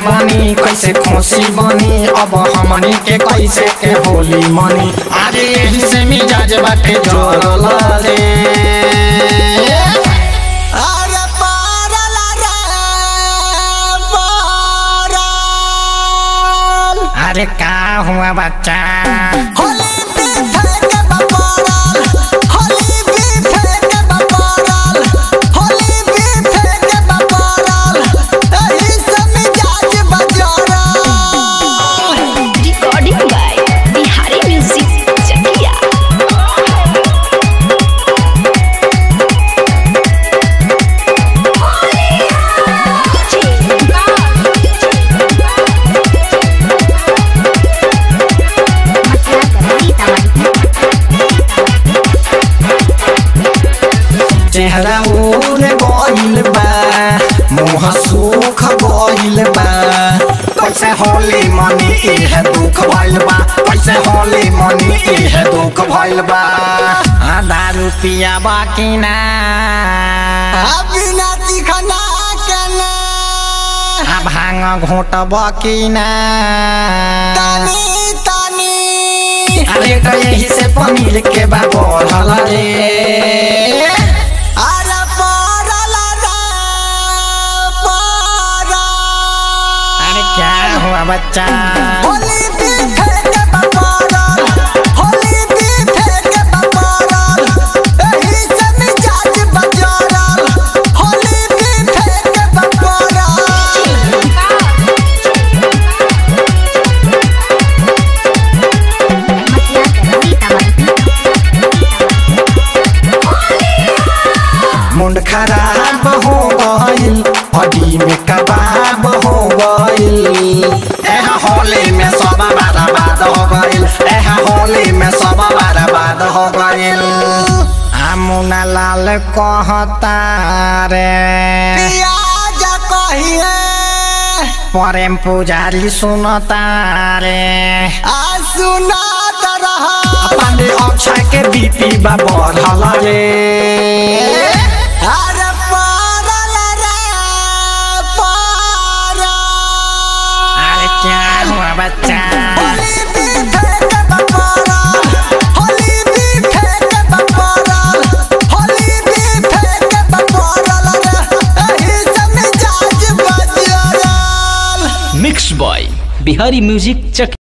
बनी कैसे खुशी बनी अब हमनी के कैसे के होली मनी अरे यही से मिजाज बाटे जोरल रे अरे पारल रे पारल अरे का हुआ बच्चा होली भी फेंक बपारल होली भी फेंक बपारल होली भी फेंक बपारल एही से मिजाज बजारल Recording by Bihari Music Chakia. चेहरा ओर गइल बा मुँह सुख गइल बा कैसे होली मनी इहे दुख भइल बा कैसे होली मनी इहे दुख भइल बा आधा रुपिया बाकी ना बिना चिखना के ना आ भांग घोट बाकी ना तानी तानी अरे तो यही से पनीर के बा बढ़ल रे अरे पारल रे पारल अरे क्या हुआ बच्चा होली भी फेंक बपारल होली भी फेंक बपारल एही से मिजाज बजारल होली भी फेंक बपारल मुंड खराब हो गइल हड्डी में कबाब हो गइल एह होली में सब बर्बाद हो गइल एह होली में सब बर्बाद हो गइल आमुना लाल कहता रे पियाज कहिए प्रेम पुजारी सुनता रे आ सुनात रहा पांडे अक्षय के बीपी बा बढ़ल रे अरे पारल रे पारल अरे क्या हुआ बच्चा होली भी फेंक बपारल होली भी फेंक बपारल होली भी फेंक बपारल रे एही से मिजाज बजारल मिक्स बॉय बिहारी म्यूजिक चक